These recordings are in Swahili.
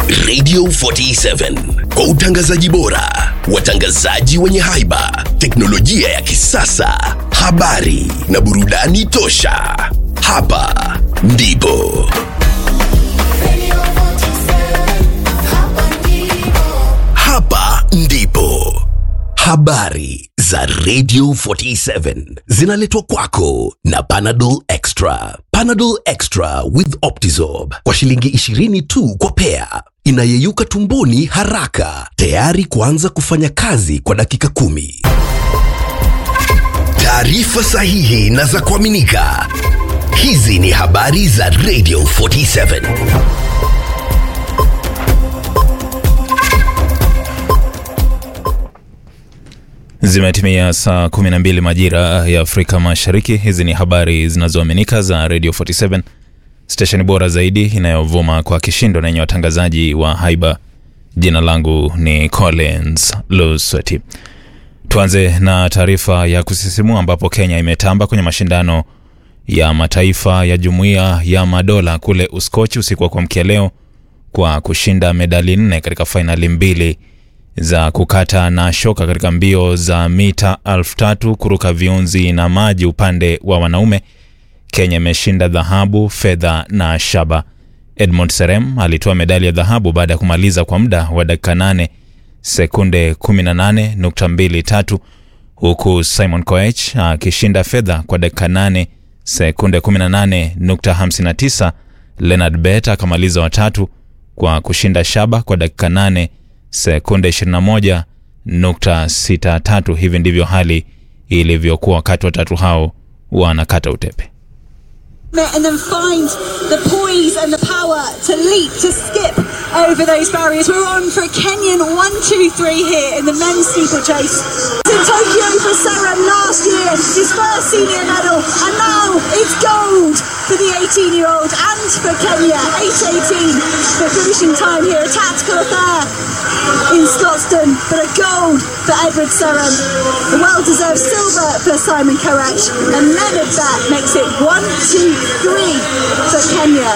Radio 47 kwa utangazaji bora, watangazaji wenye haiba, teknolojia ya kisasa, habari na burudani tosha. Hapa ndipo hapa ndipo habari za Radio 47 zinaletwa kwako na Panadol Extra. Panadol Extra with Optizorb kwa shilingi 20 tu kwa pea, inayeyuka tumboni haraka, tayari kuanza kufanya kazi kwa dakika kumi. Taarifa sahihi na za kuaminika. Hizi ni habari za Radio 47. Zimetimia saa 12 majira ya Afrika Mashariki. Hizi ni habari zinazoaminika za Radio 47, stesheni bora zaidi inayovuma kwa kishindo na yenye watangazaji wa haiba. Jina langu ni Collins Lusweti. Tuanze na taarifa ya kusisimua ambapo Kenya imetamba kwenye mashindano ya mataifa ya Jumuiya ya Madola kule Uskochi usiku wa kuamkia leo kwa kushinda medali nne katika fainali mbili za kukata na shoka katika mbio za mita elfu tatu kuruka viunzi na maji upande wa wanaume. Kenya imeshinda dhahabu, fedha na shaba. Edmund Serem alitoa medali ya dhahabu baada ya kumaliza kwa muda wa dakika 8 sekunde 18.23 huku Simon Koech akishinda fedha kwa dakika 8 sekunde 18.59. Leonard Bet akamaliza watatu kwa kushinda shaba kwa dakika 8 sekunde 21.63. Hivi ndivyo hali ilivyokuwa wakati watatu hao wanakata utepe. and then find the poise and the power to leap, to skip over those barriers. We're on for a Kenyan one, two, three here in the men's steeplechase. In Tokyo for Saram last year, his first senior medal, and now it's gold for the 18-year-old and for Kenya, 8.18 for finishing time here, a tactical affair in Scotstoun, but a gold for Edward Saram, a well-deserved silver for Simon Koech, and Leonard Bat makes it one, two, three for Kenya.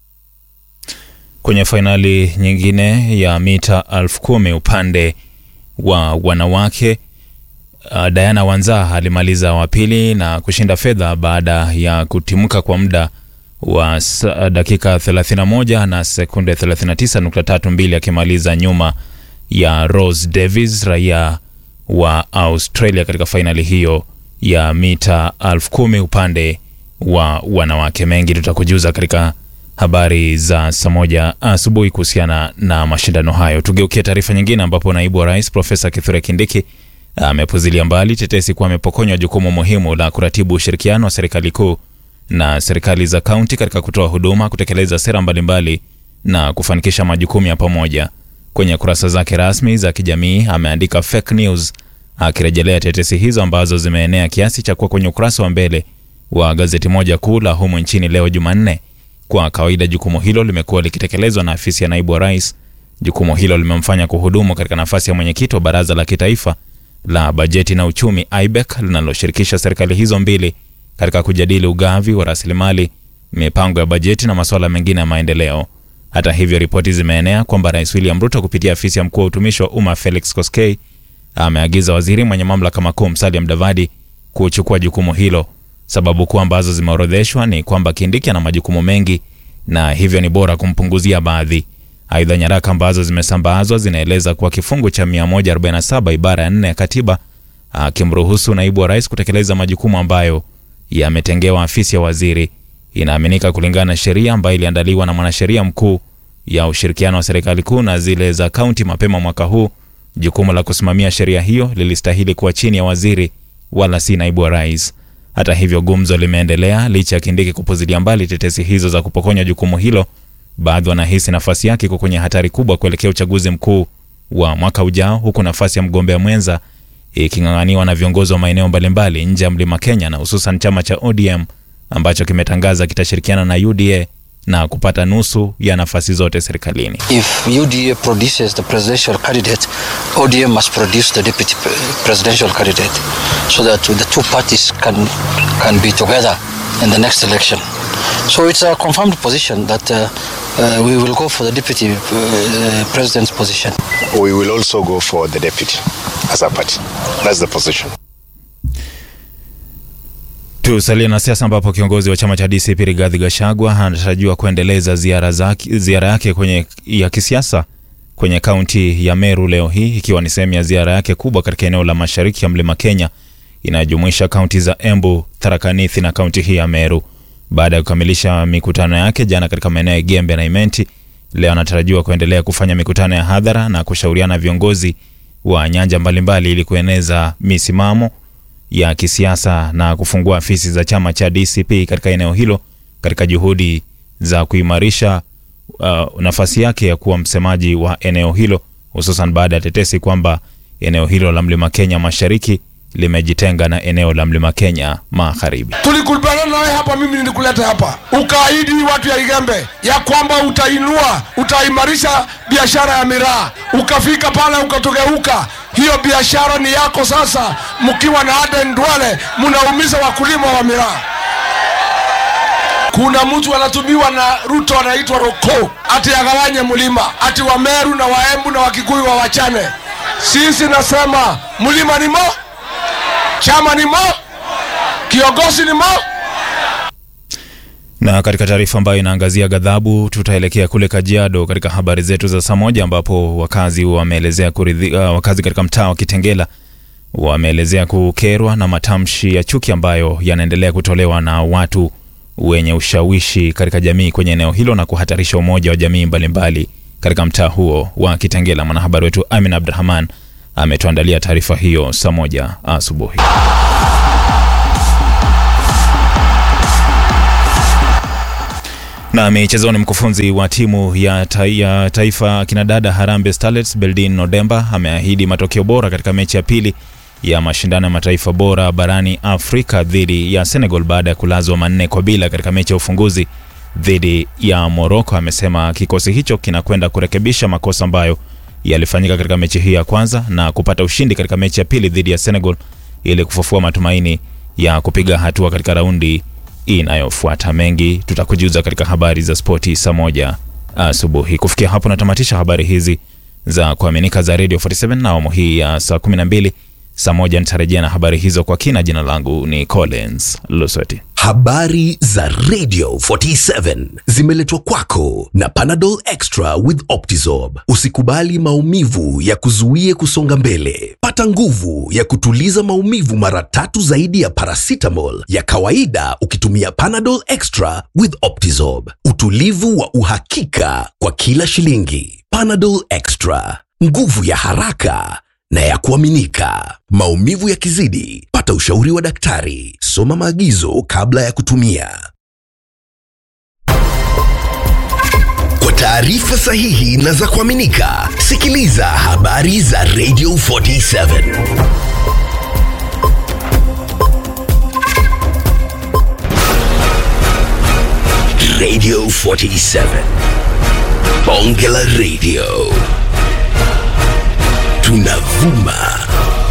Kwenye fainali nyingine ya mita elfu kumi upande wa wanawake uh, Diana Wanza alimaliza wa pili na kushinda fedha baada ya kutimka kwa muda wa sa- dakika 31 na sekunde 39.32 akimaliza nyuma ya Rose Davis raia wa Australia katika fainali hiyo ya mita elfu kumi upande wa wanawake. Mengi tutakujuza katika habari za saa moja asubuhi kuhusiana na mashindano hayo. Tugeukie taarifa nyingine, ambapo naibu wa rais Profesa Kithure Kindiki amepuzilia mbali tetesi kuwa amepokonywa jukumu muhimu la kuratibu ushirikiano wa serikali kuu na serikali za kaunti katika kutoa huduma, kutekeleza sera mbalimbali na kufanikisha majukumu ya pamoja. Kwenye kurasa zake rasmi za kijamii ameandika fake news, akirejelea tetesi hizo ambazo zimeenea kiasi cha kuwa kwenye ukurasa wa mbele wa gazeti moja kuu la humu nchini leo Jumanne. Kwa kawaida jukumu hilo limekuwa likitekelezwa na afisi ya naibu wa rais. Jukumu hilo limemfanya kuhudumu katika nafasi ya mwenyekiti wa baraza la kitaifa la bajeti na uchumi IBEC linaloshirikisha serikali hizo mbili katika kujadili ugavi wa rasilimali, mipango ya bajeti na masuala mengine ya maendeleo. Hata hivyo, ripoti zimeenea kwamba Rais William Ruto kupitia afisi ya mkuu wa utumishi wa umma Felix Koskei ameagiza waziri mwenye mamlaka makuu Musalia Mudavadi kuchukua jukumu hilo. Sababu kuu ambazo zimeorodheshwa ni kwamba Kindiki ana majukumu mengi na hivyo ni bora kumpunguzia baadhi. Aidha, nyaraka ambazo zimesambazwa zinaeleza kuwa kifungu cha 147 ibara ya 4 ya katiba akimruhusu naibu wa rais kutekeleza majukumu ambayo yametengewa afisi ya waziri. Inaaminika kulingana na sheria ambayo iliandaliwa na mwanasheria mkuu ya ushirikiano wa serikali kuu na zile za kaunti mapema mwaka huu, jukumu la kusimamia sheria hiyo lilistahili kuwa chini ya waziri wala si naibu wa rais. Hata hivyo, gumzo limeendelea licha ya Kindiki kupuzilia mbali tetesi hizo za kupokonywa jukumu hilo. Baadhi wanahisi nafasi yake iko kwenye hatari kubwa kuelekea uchaguzi mkuu wa mwaka ujao, huku nafasi ya mgombea mwenza iking'ang'aniwa na viongozi wa maeneo mbalimbali nje ya mlima Kenya na hususan chama cha ODM ambacho kimetangaza kitashirikiana na UDA na kupata nusu ya nafasi zote serikalini. If UDA produces the presidential candidate, ODM must produce the deputy pre- presidential candidate so that the two parties can, can be together in the next election. So it's a confirmed position that uh, uh, we will go for the deputy uh, president's position. we will also go for the deputy as a party. That's the position. Tusalie na siasa ambapo kiongozi wa chama cha DCP Rigathi Gachagua anatarajiwa kuendeleza ziara, zake, ziara yake kwenye, ya kisiasa kwenye kaunti ya Meru leo hii ikiwa ni sehemu ya ziara yake kubwa katika eneo la mashariki ya mlima Kenya inayojumuisha kaunti za Embu, Tharaka Nithi na kaunti hii ya Meru. Baada ya kukamilisha mikutano yake jana katika maeneo ya Gembe na Imenti, leo anatarajiwa kuendelea kufanya mikutano ya hadhara na kushauriana na viongozi wa nyanja mbalimbali ili kueneza misimamo ya kisiasa na kufungua afisi za chama cha DCP katika eneo hilo katika juhudi za kuimarisha uh, nafasi yake ya kuwa msemaji wa eneo hilo hususan baada ya tetesi kwamba eneo hilo la mlima Kenya mashariki limejitenga na eneo la mlima Kenya magharibi. tulikubaliana nawe hapa, mimi nilikuleta hapa, ukaahidi watu ya Igembe ya kwamba utainua, utaimarisha biashara ya miraa, ukafika pale ukatogeuka. Hiyo biashara ni yako sasa, mkiwa na Aden Duale mnaumiza wakulima wa miraa. Kuna mtu anatumiwa na Ruto anaitwa Roko ati agawanye mlima, ati Wameru na Waembu na Wakikuyu wa wachane. Sisi nasema mlima ni mo, chama ni mo, kiongozi ni mo. Na katika taarifa ambayo inaangazia ghadhabu, tutaelekea kule Kajiado katika habari zetu za saa moja, ambapo wakazi wameelezea kuridhi, uh, wakazi katika mtaa wa Kitengela wameelezea kukerwa na matamshi ya chuki ambayo yanaendelea kutolewa na watu wenye ushawishi katika jamii kwenye eneo hilo na kuhatarisha umoja wa jamii mbalimbali katika mtaa huo wa Kitengela. Mwanahabari wetu Amin Abdurahman ametuandalia taarifa hiyo saa moja asubuhi. Na michezoni, mkufunzi wa timu ya, ta ya taifa kinadada Harambee Starlets Beldin Nodemba ameahidi matokeo bora katika mechi ya pili ya mashindano ya mataifa bora barani Afrika dhidi ya Senegal baada ya kulazwa manne kwa bila katika mechi ya ufunguzi dhidi ya Morocco. Amesema kikosi hicho kinakwenda kurekebisha makosa ambayo yalifanyika katika mechi hii ya kwanza na kupata ushindi katika mechi ya pili dhidi ya Senegal ili kufufua matumaini ya kupiga hatua katika raundi inayofuata. Mengi tutakujuza katika habari za spoti saa moja asubuhi. Kufikia hapo natamatisha habari hizi za kuaminika za Radio 47 na awamu hii ya saa 12. Saa moja nitarejea na habari hizo kwa kina. Jina langu ni Collins Lusweti. Habari za Radio 47 zimeletwa kwako na Panadol Extra with Optizorb. Usikubali maumivu ya kuzuie kusonga mbele. Pata nguvu ya kutuliza maumivu mara tatu zaidi ya paracetamol ya kawaida ukitumia Panadol Extra with Optizorb. Utulivu wa uhakika kwa kila shilingi. Panadol Extra, nguvu ya haraka na ya kuaminika. Maumivu yakizidi, pata ushauri wa daktari. Soma maagizo kabla ya kutumia. Kwa taarifa sahihi na za kuaminika, sikiliza habari za Radio 47. Radio 47. Bonge la Radio. Tunavuma